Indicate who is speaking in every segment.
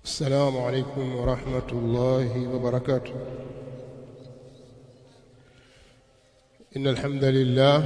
Speaker 1: السلام عليكم ورحمة الله وبركاته إن الحمد لله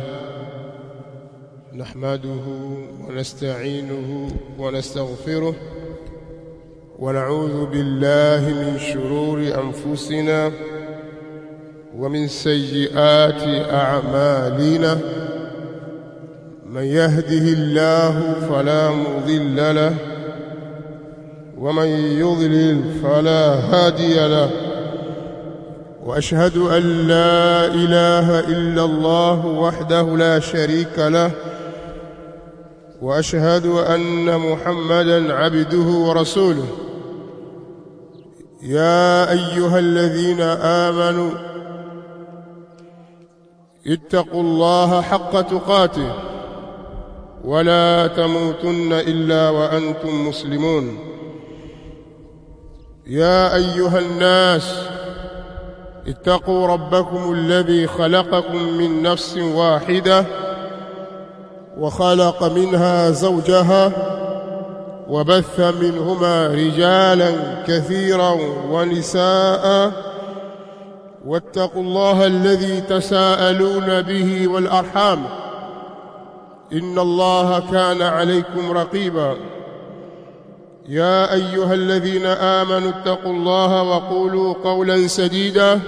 Speaker 1: نحمده ونستعينه ونستغفره ونعوذ بالله من شرور أنفسنا ومن سيئات أعمالنا من يهده الله فلا مضل له ومن يضلل فلا هادي له واشهد ان لا اله الا الله وحده لا شريك له واشهد ان محمدا عبده ورسوله يا ايها الذين امنوا اتقوا الله حق تقاته ولا تموتن الا وانتم مسلمون يا ايها الناس اتقوا ربكم الذي خلقكم من نفس واحده وخلق منها زوجها وبث منهما رجالا كثيرا ونساء واتقوا الله الذي تساءلون به والارحام ان الله كان عليكم رقيبا يا ايها الذين امنوا اتقوا الله وقولوا قولا سديدا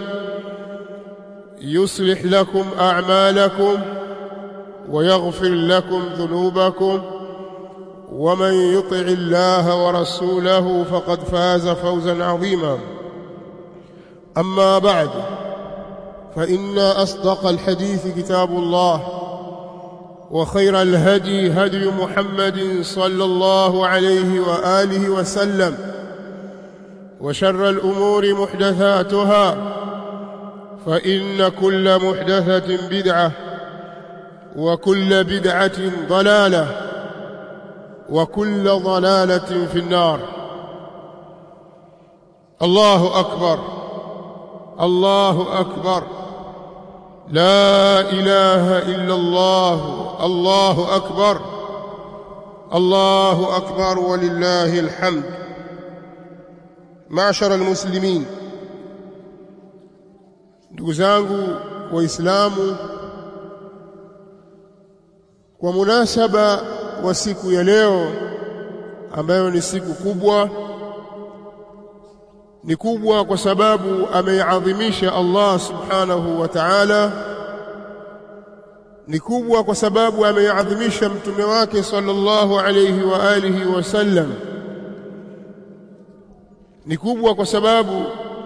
Speaker 1: يصلح لكم اعمالكم ويغفر لكم ذنوبكم ومن يطع الله ورسوله فقد فاز فوزا عظيما اما بعد فان اصدق الحديث كتاب الله وخير الهدي هدي محمد صلى الله عليه واله وسلم وشر الامور محدثاتها فان كل محدثه بدعه وكل بدعه ضلاله وكل ضلاله في النار الله اكبر الله اكبر لا اله الا الله الله اكبر الله اكبر ولله الحمد معشر المسلمين ndugu zangu waislamu kwa munasaba wa siku ya leo ambayo ni siku kubwa ni kubwa kwa sababu ameiadhimisha Allah subhanahu wa ta'ala ni kubwa kwa sababu ameiadhimisha mtume wake sallallahu alayhi wa alihi wasallam ni kubwa kwa sababu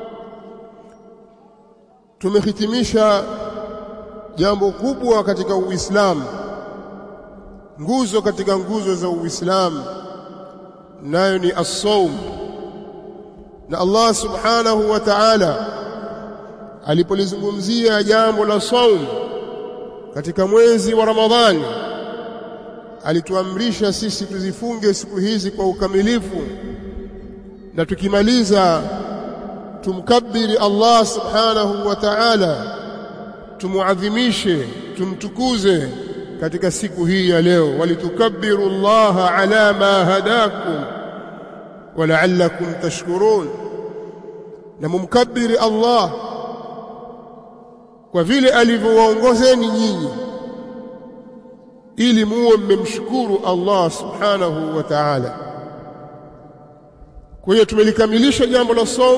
Speaker 1: tumehitimisha jambo kubwa katika Uislamu nguzo katika nguzo za Uislamu nayo ni as-sawm na Allah subhanahu wa ta'ala alipolizungumzia jambo la saum katika mwezi wa Ramadhani alituamrisha sisi tuzifunge siku hizi kwa ukamilifu na tukimaliza tumkabiri Allah subhanahu wa ta'ala tumuadhimishe tumtukuze katika siku hii ya leo walitukabbiru Allah ala ma hadakum ولعلكم تشكرون na mumkabiri Allah kwa vile alivyowaongozeni nyinyi ili muwe mmemshukuru Allah subhanahu wa ta'ala kwa hiyo tumelikamilisha jambo la som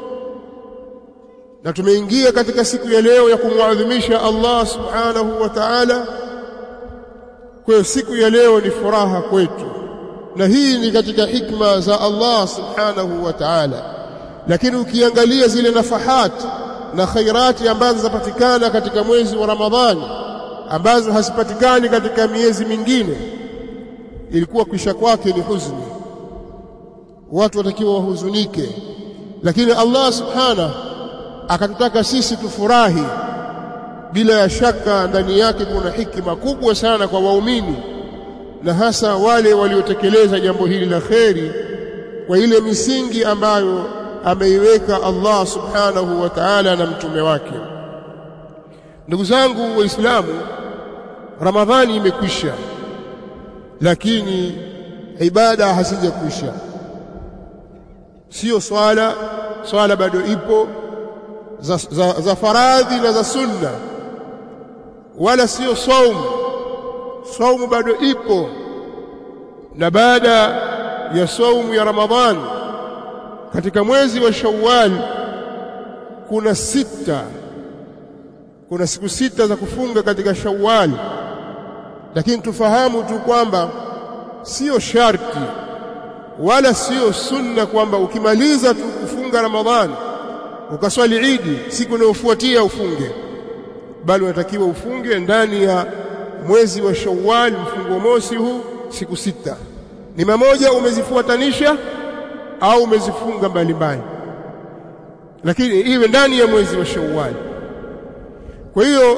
Speaker 1: na tumeingia katika siku ya leo ya kumwadhimisha Allah subhanahu wa ta'ala kwa hiyo siku ya leo ni furaha kwetu na hii ni katika hikma za Allah subhanahu wa ta'ala lakini ukiangalia zile nafahat na khairati ambazo zapatikana katika mwezi wa Ramadhani ambazo hazipatikani katika miezi mingine ilikuwa kisha kwake ni huzuni watu watakiwa wahuzunike lakini Allah subhanahu akatutaka sisi tufurahi bila ya shaka ndani yake kuna hikima kubwa sana kwa waumini na hasa wale waliotekeleza jambo hili la kheri kwa ile misingi ambayo ameiweka Allah subhanahu wa ta'ala na mtume wake ndugu zangu waislamu ramadhani imekwisha lakini ibada hazijakwisha sio swala swala bado ipo za, za, za faradhi na za sunna wala sio saumu saumu bado ipo na baada ya saumu ya Ramadhani katika mwezi wa Shawwal kuna sita kuna siku sita za kufunga katika Shawwal lakini tufahamu tu kwamba sio sharti wala sio sunna kwamba ukimaliza tu kufunga Ramadhani ukaswali Idi siku inayofuatia ufunge bali unatakiwa ufunge ndani ya mwezi wa Shawwal mfungo mosi huu siku sita ni mamoja umezifuatanisha au umezifunga mbalimbali lakini iwe ndani ya mwezi wa Shawwal kwa hiyo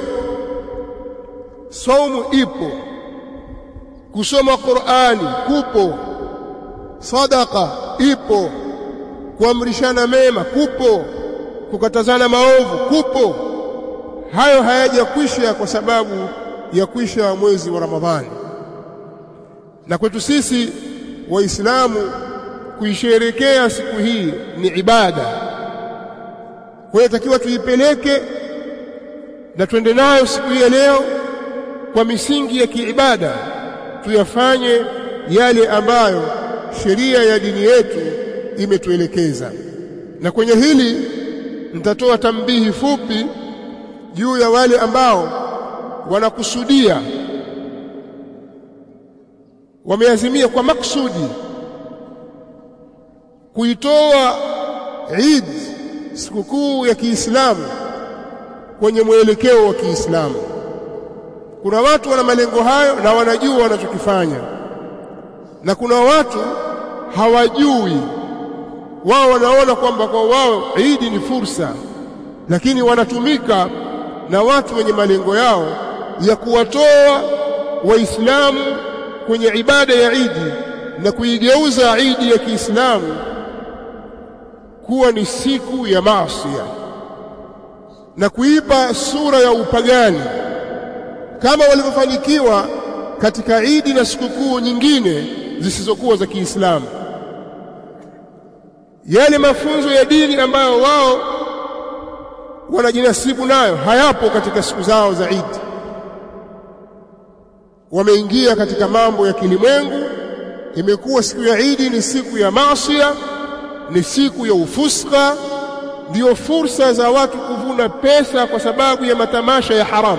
Speaker 1: saumu ipo kusoma Qur'ani kupo sadaka ipo kuamrishana mema kupo kukatazana maovu kupo hayo hayajakwisha kwa sababu ya kwisha mwezi wa Ramadhani na kwetu sisi waislamu kuisherekea siku hii ni ibada kwa hiyo takiwa tuipeleke na twende nayo siku hii ya leo kwa misingi ya kiibada tuyafanye yale ambayo sheria ya dini yetu imetuelekeza na kwenye hili nitatoa tambihi fupi juu ya wale ambao wanakusudia wameazimia kwa maksudi kuitoa Eid sikukuu ya Kiislamu kwenye mwelekeo wa Kiislamu. Kuna watu wana malengo hayo na wanajua wanachokifanya, na kuna watu hawajui. Wao wanaona kwamba kwa wao Eid ni fursa, lakini wanatumika na watu wenye malengo yao ya kuwatoa Waislamu kwenye ibada ya Idi na kuigeuza Idi ya Kiislamu kuwa ni siku ya maasi na kuipa sura ya upagani kama walivyofanikiwa katika Idi na sikukuu nyingine zisizokuwa za Kiislamu. Yale mafunzo ya dini ambayo wao wanajinasibu nayo hayapo katika siku zao za Idi. Wameingia katika mambo ya kilimwengu. Imekuwa siku ya Idi ni siku ya maasia, ni siku ya ufuska, ndiyo fursa za watu kuvuna pesa kwa sababu ya matamasha ya haramu.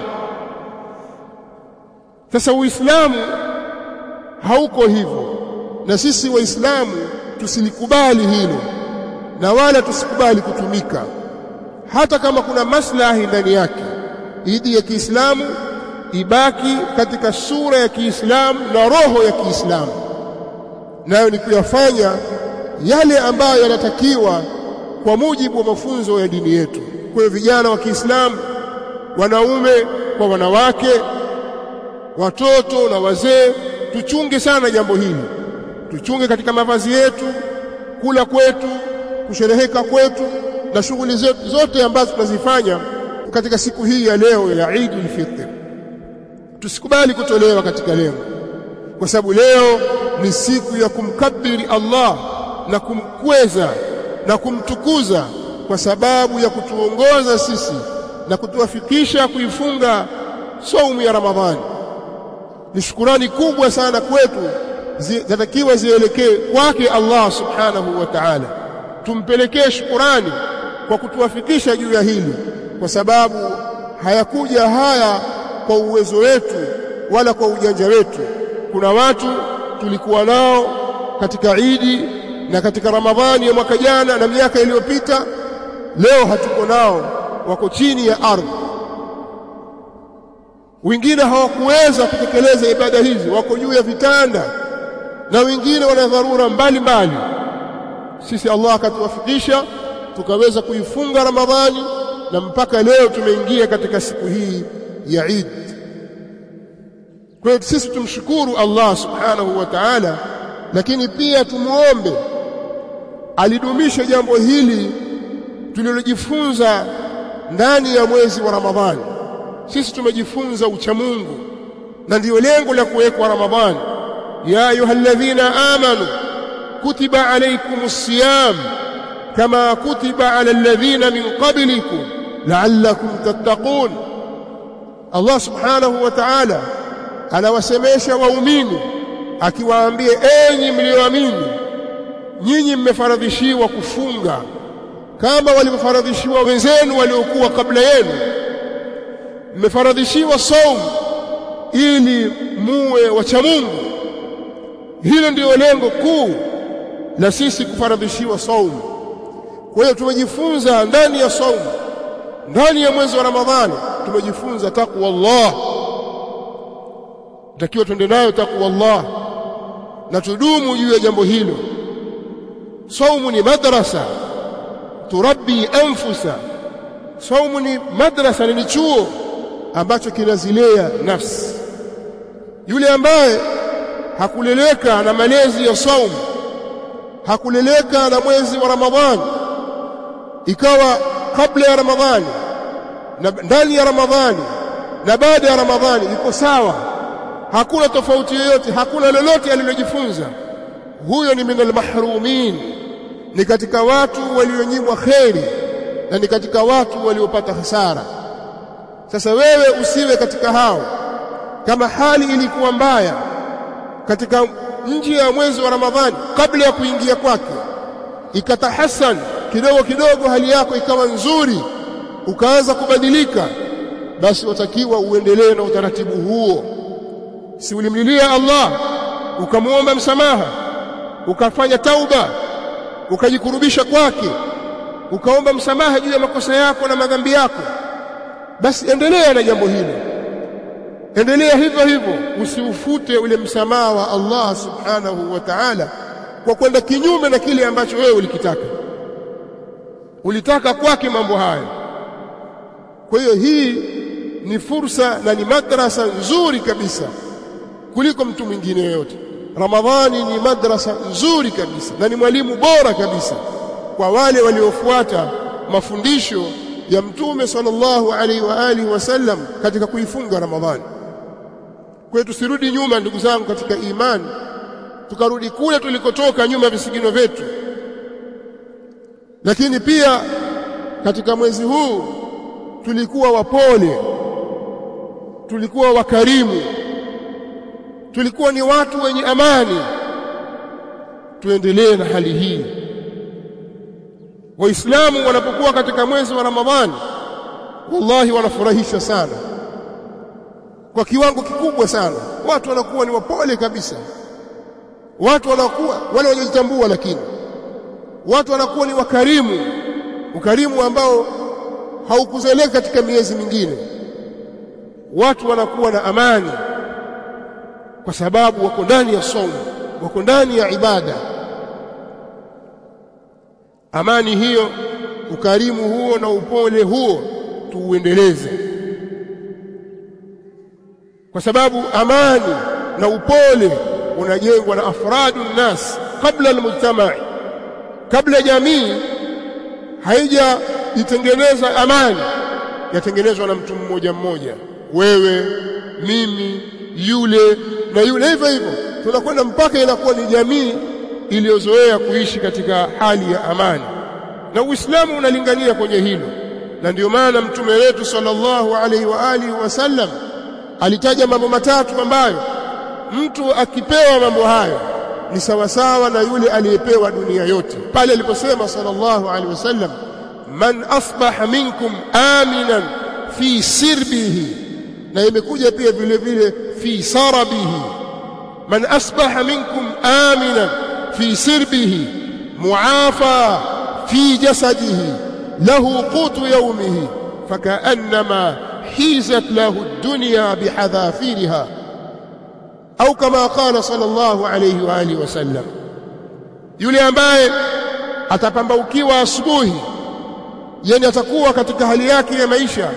Speaker 1: Sasa Uislamu hauko hivyo, na sisi Waislamu tusilikubali hilo, na wala tusikubali kutumika, hata kama kuna maslahi ndani yake. Idi ya Kiislamu ibaki katika sura ya Kiislamu na roho ya Kiislamu, nayo ni kuyafanya yale ambayo yanatakiwa kwa mujibu wa mafunzo ya dini yetu. Kwa hiyo vijana wa Kiislamu, wanaume kwa wanawake, watoto na wazee, tuchunge sana jambo hili, tuchunge katika mavazi yetu, kula kwetu, kushereheka kwetu na shughuli zetu zote ambazo tunazifanya katika siku hii ya leo ya Eidul Fitr. Tusikubali kutolewa katika lengo, kwa sababu leo ni siku ya kumkabiri Allah na kumkweza na kumtukuza kwa sababu ya kutuongoza sisi na kutuwafikisha kuifunga saumu ya Ramadhani. Ni shukurani kubwa sana kwetu, zinatakiwa zielekee kwake Allah subhanahu wa ta'ala. Tumpelekee shukurani kwa kutuwafikisha juu ya hili, kwa sababu hayakuja haya kwa uwezo wetu wala kwa ujanja wetu. Kuna watu tulikuwa nao katika Idi na katika Ramadhani ya mwaka jana na miaka iliyopita, leo hatuko nao, wako chini ya ardhi. Wengine hawakuweza kutekeleza ibada hizi, wako juu ya vitanda, na wengine wana dharura mbalimbali. Sisi Allah akatuwafikisha tukaweza kuifunga Ramadhani na mpaka leo tumeingia katika siku hii ya Eid. Kwa hiyo sisi tumshukuru Allah subhanahu wa ta'ala, lakini pia tumuombe alidumisha jambo hili tulilojifunza ndani ya mwezi wa Ramadhani. Sisi tumejifunza uchamungu na ndiyo lengo la kuwekwa Ramadhani. ya ayyuhalladhina amanu kutiba alaykumus siyam كما كتب على الذين من قبلكم لعلكم تتقون Allah subhanahu wa ta'ala anawasemesha waumini akiwaambia enyi mlioamini nyinyi mmefaradhishiwa kufunga kama walivyofaradhishiwa wenzenu waliokuwa kabla yenu mmefaradhishiwa saum ili muwe wacha Mungu hilo ndio lengo kuu la sisi kufaradhishiwa saum kwa hiyo tumejifunza ndani ya saum ndani ya mwezi wa Ramadhani tumejifunza takwa Allah takiwa twende nayo takwa Allah na tudumu juu ya jambo hilo saumu ni madrasa turabbi anfusa saumu ni madrasa ni chuo ambacho kinazilea nafsi yule ambaye hakuleleka na malezi ya saumu hakuleleka na mwezi wa Ramadhani ikawa kabla ya Ramadhani na ndani ya Ramadhani na baada ya Ramadhani iko sawa hakuna tofauti yoyote hakuna lolote alilojifunza huyo ni minal mahrumin ni katika watu walionyimwa kheri na ni katika watu waliopata hasara sasa wewe usiwe katika hao kama hali ilikuwa mbaya katika nje ya mwezi wa Ramadhani kabla ya kuingia kwake ikatahasan kidogo kidogo hali yako ikawa nzuri ukaanza kubadilika basi watakiwa uendelee na utaratibu huo si ulimlilia Allah ukamwomba msamaha ukafanya tauba ukajikurubisha kwake ukaomba msamaha juu ya makosa yako na madhambi yako basi endelea na jambo hilo endelea hivyo hivyo usiufute ule msamaha wa Allah subhanahu wa ta'ala kwa kwenda kinyume na kile ambacho wewe ulikitaka ulitaka kwake mambo hayo kwa hiyo hii ni fursa na ni madrasa nzuri kabisa kuliko mtu mwingine yoyote Ramadhani ni madrasa nzuri kabisa na ni mwalimu bora kabisa kwa wale waliofuata mafundisho ya Mtume sallallahu alaihi wa alihi wasallam katika kuifunga Ramadhani. Kwa hiyo tusirudi nyuma ndugu zangu katika imani, tukarudi kule tulikotoka nyuma visigino vyetu. Lakini pia katika mwezi huu tulikuwa wapole, tulikuwa wakarimu, tulikuwa ni watu wenye amani. Tuendelee na hali hii. Waislamu wanapokuwa katika mwezi wa Ramadhani, wallahi wanafurahisha sana kwa kiwango kikubwa sana. Watu wanakuwa ni wapole kabisa, watu wanakuwa wale wanaojitambua, lakini watu wanakuwa ni wakarimu, ukarimu ambao haukuzeleka katika miezi mingine. Watu wanakuwa na amani kwa sababu wako ndani ya somo, wako ndani ya ibada. Amani hiyo, ukarimu huo na upole huo tuuendeleze, kwa sababu amani na upole unajengwa na afradu nnas kabla almujtamai, kabla jamii haijajitengeneza amani, yatengenezwa na mtu mmoja mmoja, wewe, mimi, yule na yule, hivyo hivyo tunakwenda mpaka inakuwa ni jamii iliyozoea kuishi katika hali ya amani, na Uislamu unalingania kwenye hilo, na ndio maana mtume wetu sallallahu alaihi wa alihi wasallam alitaja mambo matatu ambayo mtu akipewa mambo hayo ni sawasawa na yule aliyepewa dunia yote, pale aliposema sallallahu alaihi wasallam, man asbaha minkum aminan fi sirbihi, na imekuja pia vile vile fi sarabihi, man asbaha minkum aminan في سربه معافى في جسده له قوت يومه فكأنما حيزت له الدنيا بحذافيرها أو كما قال صلى الله عليه وآله وسلم yule ambaye atapambaukiwa asubuhi yani atakuwa katika hali yake ya maisha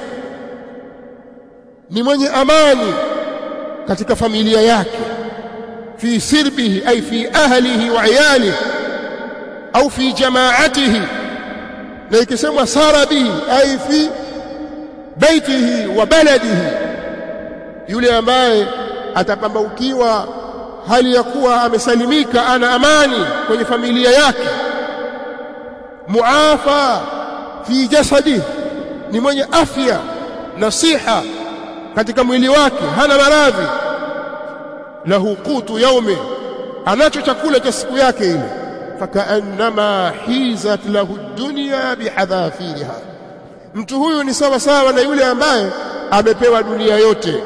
Speaker 1: ni mwenye amani katika familia yake في سربه أي في أهله وعياله أو في جماعته لكسم سار به أي في بيته وبلده yule ambaye atapambaukiwa hali ya kuwa amesalimika ana amani kwenye familia yake muafa fi jasadi ni mwenye afya na siha katika mwili wake hana maradhi lahu qutu yaumi anacho chakula cha siku yake ile fakaannama hizat lahu dunya bihadhafiriha mtu huyu ni sawa sawa na yule ambaye amepewa dunia yote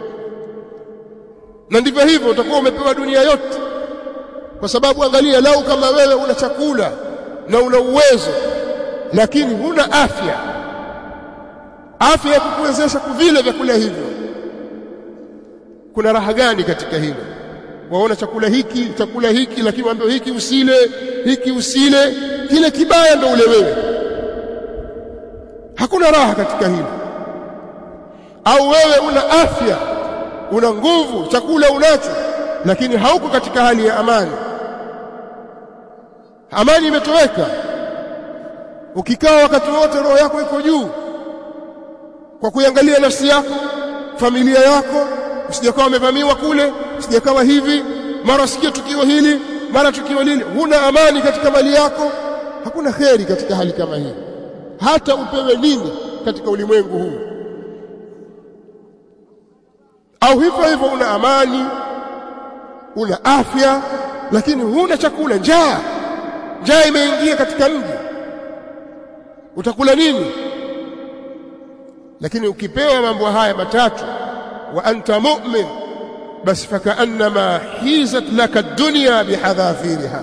Speaker 1: na ndivyo hivyo utakuwa umepewa dunia yote kwa sababu angalia lau kama wewe una chakula na una uwezo lakini huna afya afya ya kukuwezesha kuvile vyakula hivyo kuna raha gani katika hilo waona chakula hiki chakula hiki lakini waambie hiki usile hiki usile kile kibaya ndo ule wewe hakuna raha katika hilo au wewe una afya una nguvu chakula unacho lakini hauko katika hali ya amani amani imetoweka ukikaa wakati wote roho yako iko juu kwa kuiangalia nafsi yako familia yako usijakawa umevamiwa kule usijakawa hivi mara sikia tukio hili mara tukio lile huna amani katika mali yako hakuna kheri katika hali kama hii hata upewe nini katika ulimwengu huu au hivyo hivyo una amani una afya lakini huna chakula njaa njaa imeingia katika mji utakula nini lakini ukipewa mambo haya matatu wa anta mu'min basi fakaannama hizat laka dunya bihadhafiriha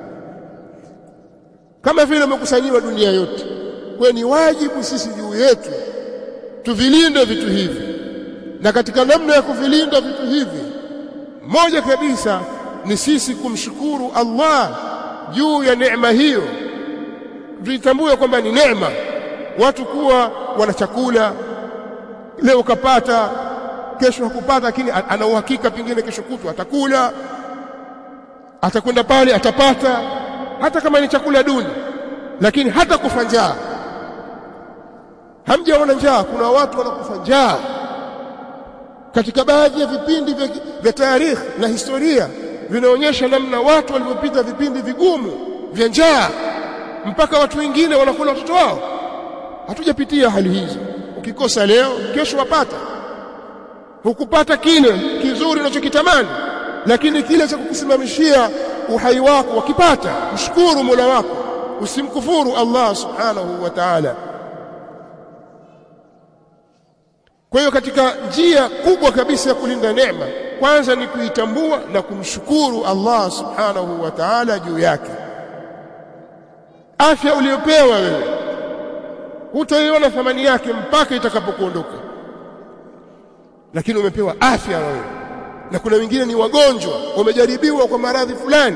Speaker 1: kama vile umekusanyiwa dunia yote kwa ni wajibu sisi juu yetu tuvilinde vitu hivi na katika namna ya kuvilinda vitu hivi moja kabisa ni sisi kumshukuru Allah juu ya neema hiyo tuitambue kwamba ni neema watu kuwa wana chakula leo kapata kesho hakupata lakini ana uhakika pengine kesho kutwa atakula atakwenda pale atapata hata kama ni chakula duni lakini hata kufa njaa hamjaona njaa kuna watu wanakufa njaa katika baadhi ya vipindi vya, vya tarikhi na historia vinaonyesha namna watu walivyopita vipindi vigumu vya njaa mpaka watu wengine wanakula watoto wao hatujapitia hali hizo ukikosa leo kesho wapata hukupata kile kizuri unachokitamani lakini kile cha kukusimamishia uhai wako wakipata mshukuru Mola wako usimkufuru Allah subhanahu wa ta'ala kwa hiyo katika njia kubwa kabisa ya kulinda neema kwanza ni kuitambua na kumshukuru Allah subhanahu wa ta'ala juu yake afya uliyopewa wewe hutaiona thamani yake mpaka itakapokuondoka lakini umepewa afya wewe na kuna wengine ni wagonjwa wamejaribiwa kwa maradhi fulani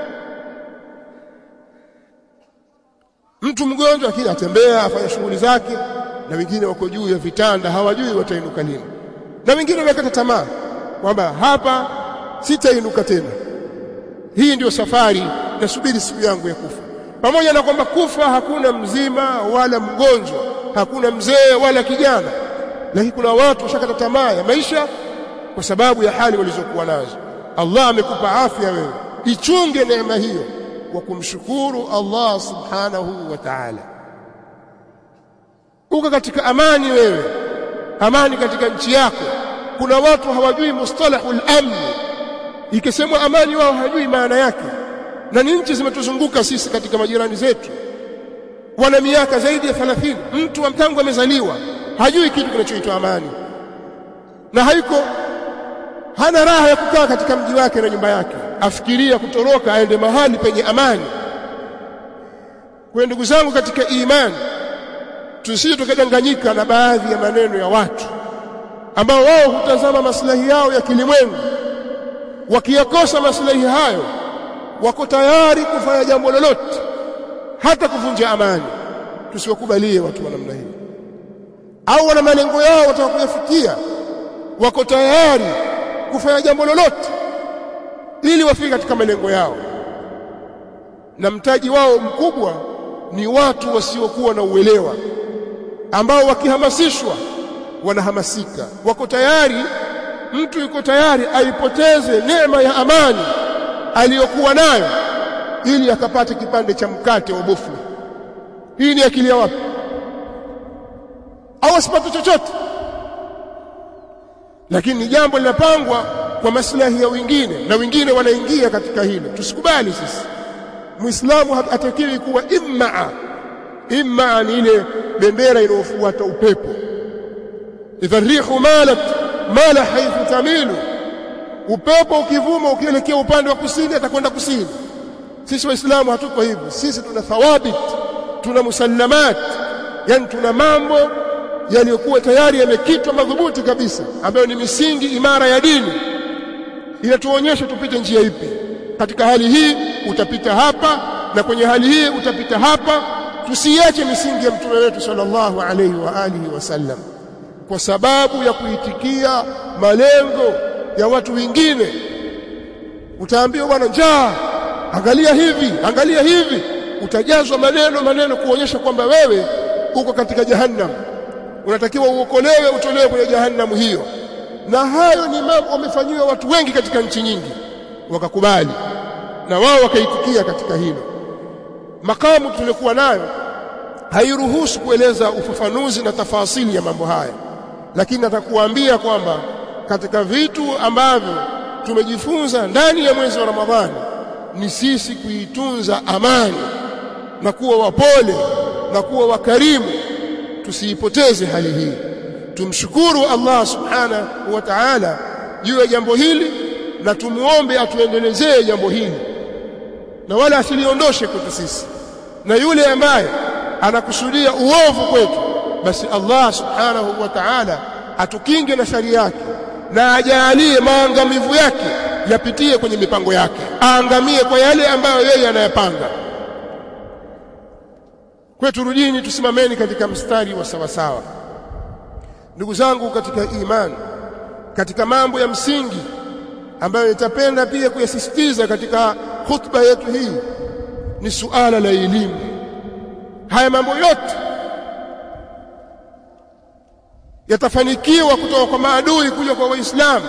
Speaker 1: mtu mgonjwa akija atembea afanya shughuli zake na wengine wako juu ya vitanda hawajui watainuka lini na wengine wamekata tamaa kwamba hapa sitainuka tena hii ndiyo safari nasubiri siku yangu ya kufa pamoja na kwamba kufa hakuna mzima wala mgonjwa hakuna mzee wala kijana lakini kuna watu washakata tamaa ya maisha kwa sababu ya hali walizokuwa nazo Allah amekupa afya wewe ichunge neema hiyo kwa kumshukuru Allah subhanahu wa ta'ala uko katika amani wewe amani katika nchi yako kuna watu hawajui mustalahul amn ikisemwa amani wao hawajui maana yake na ni nchi zimetuzunguka sisi katika majirani zetu wana miaka zaidi ya 30 mtu wa mtangu amezaliwa hajui kitu kinachoitwa amani na haiko hana raha ya kukaa katika mji wake na nyumba yake afikiria kutoroka aende mahali penye amani kwa ndugu zangu katika imani tusije tukadanganyika na baadhi ya maneno ya watu ambao wao hutazama maslahi yao ya kilimwengu wakiyakosa maslahi hayo wako tayari kufanya jambo lolote hata kuvunja amani tusiwakubalie watu wa namna hii au wana malengo yao wataka kuyafikia wako tayari kufanya jambo lolote ili wafike katika malengo yao na mtaji wao mkubwa ni watu wasiokuwa na uelewa ambao wakihamasishwa wanahamasika wako tayari mtu yuko tayari aipoteze neema ya amani aliyokuwa nayo ili akapate kipande cha mkate wa bofu hii ni akili ya wapi au asipate chochote lakini ni jambo linapangwa kwa maslahi ya wengine na wengine wanaingia katika hilo tusikubali sisi muislamu hatakiwi kuwa immaa immaa ni ile bendera inayofuata upepo idha rihu malat mala haithu tamilu upepo ukivuma ukielekea upande wa kusini atakwenda kusini sisi waislamu hatuko hivyo sisi tuna thawabit tuna musallamat yani tuna mambo yaliyokuwa tayari yamekitwa madhubuti kabisa ambayo ni misingi imara ya dini inatuonyesha tupite njia ipi katika hali hii utapita hapa na kwenye hali hii utapita hapa tusiache misingi ya mtume wetu sallallahu alaihi wa alihi wasallam kwa sababu ya kuitikia malengo ya watu wengine utaambiwa bwana njaa angalia hivi angalia hivi utajazwa maneno maneno kuonyesha kwamba wewe uko katika jahannam unatakiwa uokolewe utolewe kwenye jahannam hiyo na hayo ni mambo wamefanyiwa watu wengi katika nchi nyingi wakakubali na wao wakaitikia katika hilo makamu tuliokuwa nayo hairuhusu kueleza ufafanuzi na tafasili ya mambo haya lakini natakuambia kwamba katika vitu ambavyo tumejifunza ndani ya mwezi wa Ramadhani ni sisi kuitunza amani na kuwa wapole na kuwa wakarimu tusiipoteze hali hii tumshukuru Allah subhanahu wa ta'ala juu ya jambo hili na tumuombe atuendelezee jambo hili na wala asiliondoshe kwetu sisi na yule ambaye anakusudia uovu kwetu basi Allah subhanahu wa ta'ala atukinge na shari yake na ajalie maangamivu yake yapitie kwenye mipango yake aangamie kwa yale ambayo yeye anayapanga kwetu rudini tusimameni katika mstari wa sawasawa ndugu zangu katika imani katika mambo ya msingi ambayo nitapenda pia kuyasisitiza katika khutba yetu hii ni suala la elimu haya mambo yote yatafanikiwa kutoka kwa maadui kuja kwa waislamu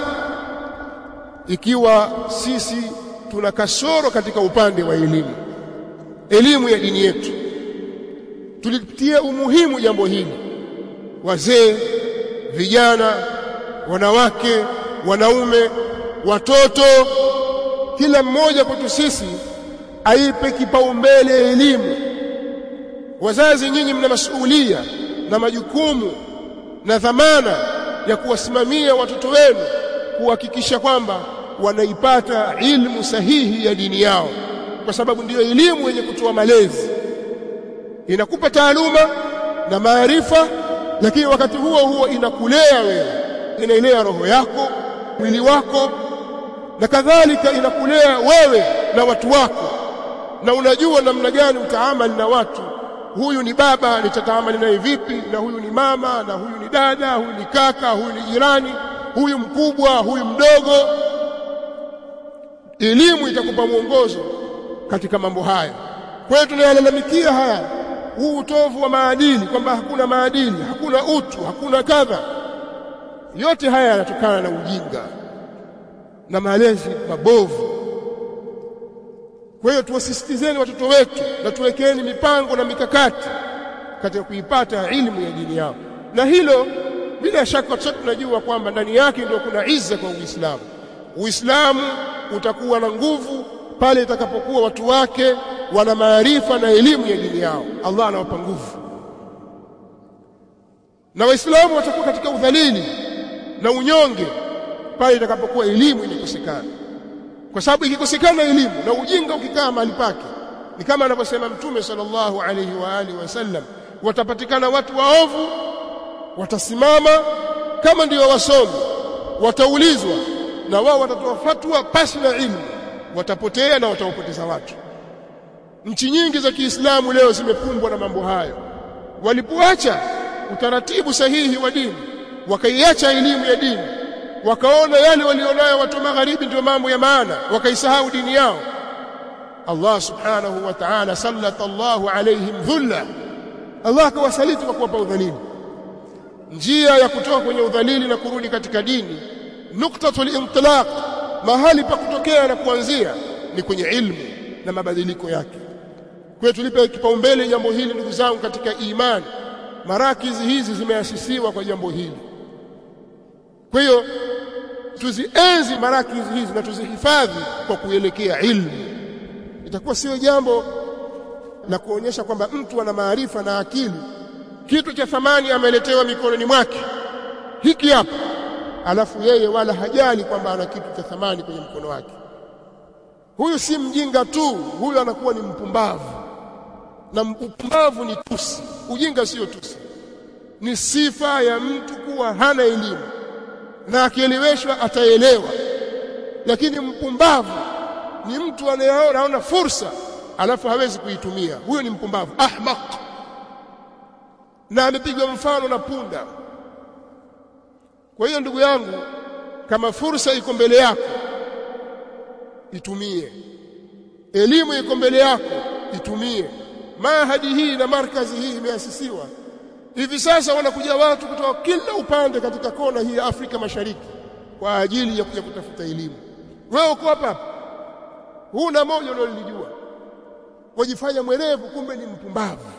Speaker 1: ikiwa sisi tuna kasoro katika upande wa elimu elimu ya dini yetu tulipitia umuhimu jambo hili wazee vijana wanawake wanaume watoto kila mmoja kwetu sisi aipe kipaumbele elimu wazazi nyinyi mna masuhulia na majukumu na dhamana ya kuwasimamia watoto wenu kuhakikisha kwamba wanaipata ilmu sahihi ya dini yao kwa sababu ndiyo elimu yenye kutoa malezi inakupa taaluma na maarifa lakini wakati huo huo inakulea wewe inailea roho yako mwili wako na kadhalika inakulea wewe na watu wako na unajua namna gani utaamali na watu huyu ni baba nitataamali naye vipi na huyu ni mama na huyu ni dada huyu ni kaka huyu ni jirani huyu mkubwa huyu mdogo elimu itakupa mwongozo katika mambo haya kwa hiyo tunayalalamikia haya huu utovu wa maadili kwamba hakuna maadili hakuna utu hakuna kadha yote haya yanatokana na ujinga na malezi mabovu kwa hiyo tuwasisitizeni watoto wetu na tuwekeni mipango na mikakati katika kuipata ilmu ya dini yao na hilo bila shaka sote tunajua kwamba ndani yake ndio kuna izza kwa Uislamu Uislamu utakuwa na nguvu pale itakapokuwa watu wake wana maarifa na elimu ya dini yao Allah anawapa nguvu na waislamu watakuwa katika udhalili na unyonge pale itakapokuwa elimu imekosekana kwa sababu ikikosekana elimu na ujinga ukikaa mahali pake ni kama anavyosema mtume sallallahu alaihi wa alihi wasallam watapatikana watu waovu watasimama kama ndio wasomi wataulizwa na wao watatoa fatwa pasi na ilmu watapotea na watawapoteza watu nchi nyingi za Kiislamu leo zimepumbwa na mambo hayo walipoacha utaratibu sahihi wa dini wakaiacha elimu ya dini wakaona yale walionayo watu magharibi ndio mambo ya maana wakaisahau dini yao Allah subhanahu wa ta'ala sallata Allahu alaihim dhulla Allah akawasaliti kwa kuwapa udhalili njia ya kutoka kwenye udhalili na kurudi katika dini nuktatul intilaq mahali pa kutokea na kuanzia ni kwenye ilmu na mabadiliko yake kwa tulipe kipaumbele jambo hili ndugu zangu katika imani marakizi hizi zimeasisiwa kwa jambo hili kwa hiyo tuzienzi marakizi hizi na tuzihifadhi kwa kuelekea ilmu itakuwa sio jambo la kuonyesha kwamba mtu ana maarifa na akili kitu cha thamani ameletewa mikononi mwake hiki hapa alafu yeye wala hajali kwamba ana kitu cha thamani kwenye mkono wake huyu si mjinga tu huyu anakuwa ni mpumbavu na upumbavu ni tusi ujinga sio tusi ni sifa ya mtu kuwa hana elimu na akieleweshwa ataelewa lakini mpumbavu ni mtu anayeona fursa alafu hawezi kuitumia huyo ni mpumbavu ahmaq na amepigwa mfano na punda kwa hiyo ndugu yangu kama fursa iko mbele yako itumie elimu iko mbele yako itumie mahadi hii na markazi hii imeasisiwa hivi sasa wanakuja watu kutoka kila upande katika kona hii ya Afrika Mashariki kwa ajili ya kuja kutafuta elimu wewe uko hapa huna moja unalolijua wajifanya mwerevu kumbe ni mpumbavu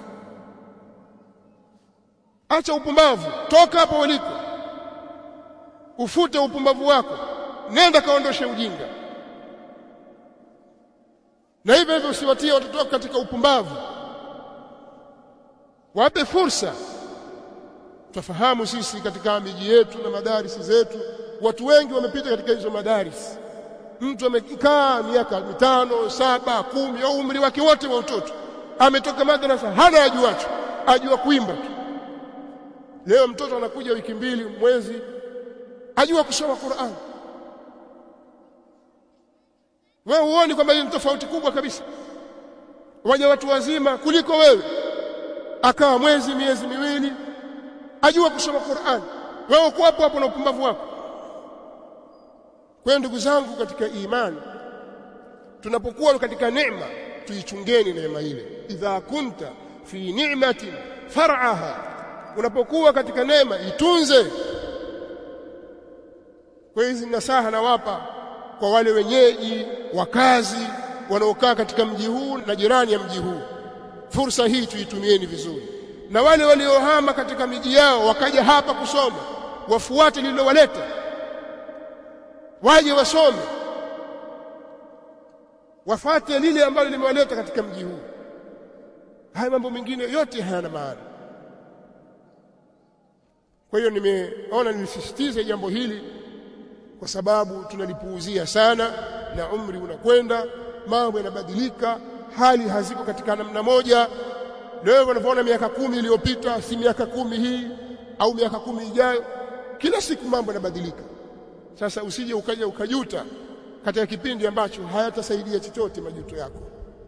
Speaker 1: acha upumbavu toka hapo uliko ufute upumbavu wako nenda kaondoshe ujinga na hivyo hivyo usiwatie watoto wako katika upumbavu wape fursa tufahamu sisi katika miji yetu na madarisi zetu watu wengi wamepita katika hizo madarisi mtu amekaa miaka mitano saba kumi au umri wake wote wa utoto ametoka madrasa hana ajuacho ajua kuimba tu leo mtoto anakuja wiki mbili mwezi ajua kusoma Qur'an wewe huoni kwamba ni tofauti kubwa kabisa waja watu wazima kuliko wewe akawa mwezi miezi miwili ajua kusoma Qur'an wewe uko hapo hapo na upumbavu wako kwa ndugu zangu katika imani tunapokuwa katika neema tuichungeni neema ile idha kunta fi ni'matin far'aha unapokuwa katika neema itunze kwa hizi nasaha nawapa kwa wale wenyeji wakazi wanaokaa katika mji huu na jirani ya mji huu fursa hii tuitumieni vizuri na wale waliohama katika miji yao wakaja hapa kusoma wafuate lililowaleta waje wasome wafate lile ambalo limewaleta katika mji huu haya mambo mengine yote hayana maana kwa hiyo nimeona nilisisitize jambo hili kwa sababu tunalipuuzia sana na umri unakwenda mambo yanabadilika hali haziko katika namna moja leo unavyoona miaka kumi iliyopita si miaka kumi hii au miaka kumi ijayo kila siku mambo yanabadilika sasa usije ukaja ukajuta katika kipindi ambacho hayatasaidia chochote majuto yako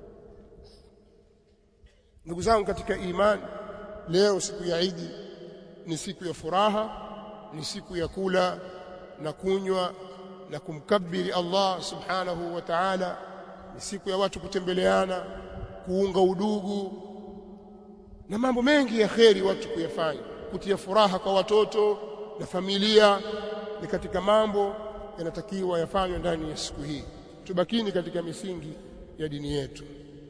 Speaker 1: ndugu zangu katika imani leo siku ya Idi ni siku ya furaha ni siku ya kula na kunywa na kumkabiri Allah subhanahu wa ta'ala ni siku ya watu kutembeleana kuunga udugu na mambo mengi ya kheri watu kuyafanya kutia furaha kwa watoto na familia ni katika mambo yanatakiwa yafanywe ndani ya siku hii tubakini katika misingi ya dini yetu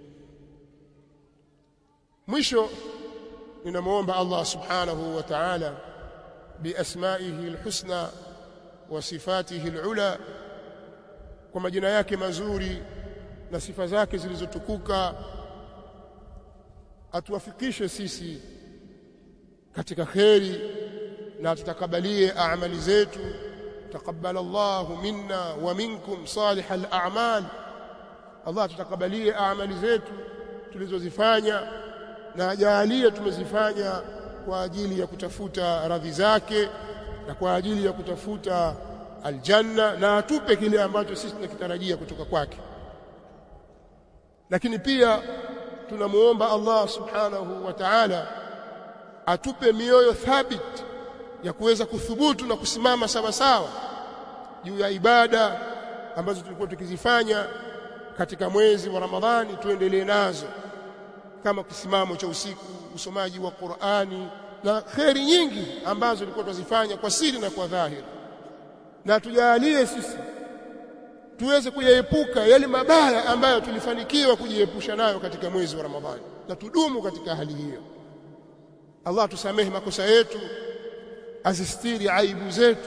Speaker 1: mwisho ninamuomba Allah subhanahu wa ta'ala biasmaihi alhusna wa sifatihi alula kwa majina yake mazuri na sifa zake zilizotukuka atuwafikishe sisi katika kheri na tutakabalie amali zetu taqabbal Allah minna wa minkum salih al-a'mal Allah tutakabalie amali zetu tulizozifanya na ajalie tumezifanya kwa ajili ya kutafuta radhi zake na kwa ajili ya kutafuta aljanna na atupe kile ambacho sisi tunakitarajia kutoka kwake lakini pia tunamuomba Allah subhanahu wa ta'ala atupe mioyo thabiti ya kuweza kuthubutu na kusimama sawa sawa juu ya ibada ambazo tulikuwa tukizifanya katika mwezi wa Ramadhani tuendelee nazo kama kisimamo cha usiku usomaji wa Qur'ani na kheri nyingi ambazo tulikuwa tuzifanya kwa siri na kwa dhahiri na tujalie sisi tuweze kuyaepuka yale mabaya ambayo tulifanikiwa kujiepusha nayo katika mwezi wa Ramadhani na tudumu katika hali hiyo Allah tusamehe makosa yetu azistiri aibu zetu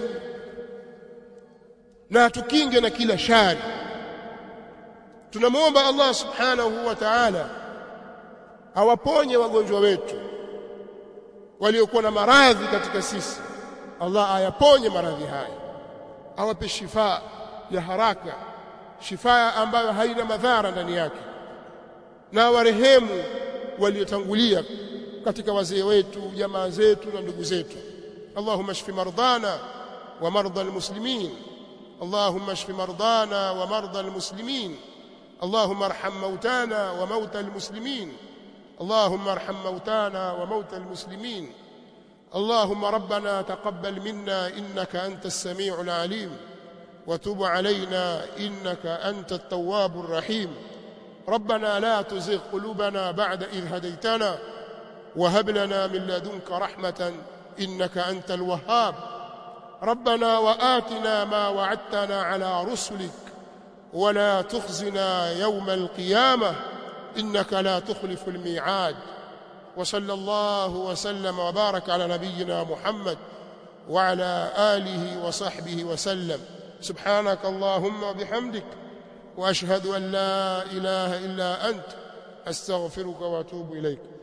Speaker 1: na tukinge na kila shari tunamwomba Allah subhanahu wa ta'ala awaponye wagonjwa wetu waliokuwa na maradhi katika sisi Allah ayaponye maradhi haya awape shifa ya haraka shifa ambayo haina madhara ndani yake na warehemu waliotangulia katika wazee wetu jamaa zetu na ndugu zetu Allahumma shfi mardana wa marda almuslimin اللهم اشف مرضانا ومرضى المسلمين اللهم ارحم موتانا وموتى المسلمين اللهم ارحم موتانا وموتى المسلمين اللهم ربنا تقبل منا انك انت السميع العليم وتب علينا انك انت التواب الرحيم ربنا لا تزغ قلوبنا بعد اذ هديتنا وهب لنا من لدنك رحمه انك انت الوهاب ربنا وآتنا ما وعدتنا على رسلك ولا تخزنا يوم القيامة إنك لا تخلف الميعاد وصلى الله وسلم وبارك على نبينا محمد وعلى آله وصحبه وسلم سبحانك اللهم وبحمدك وأشهد أن لا إله إلا أنت أستغفرك وأتوب إليك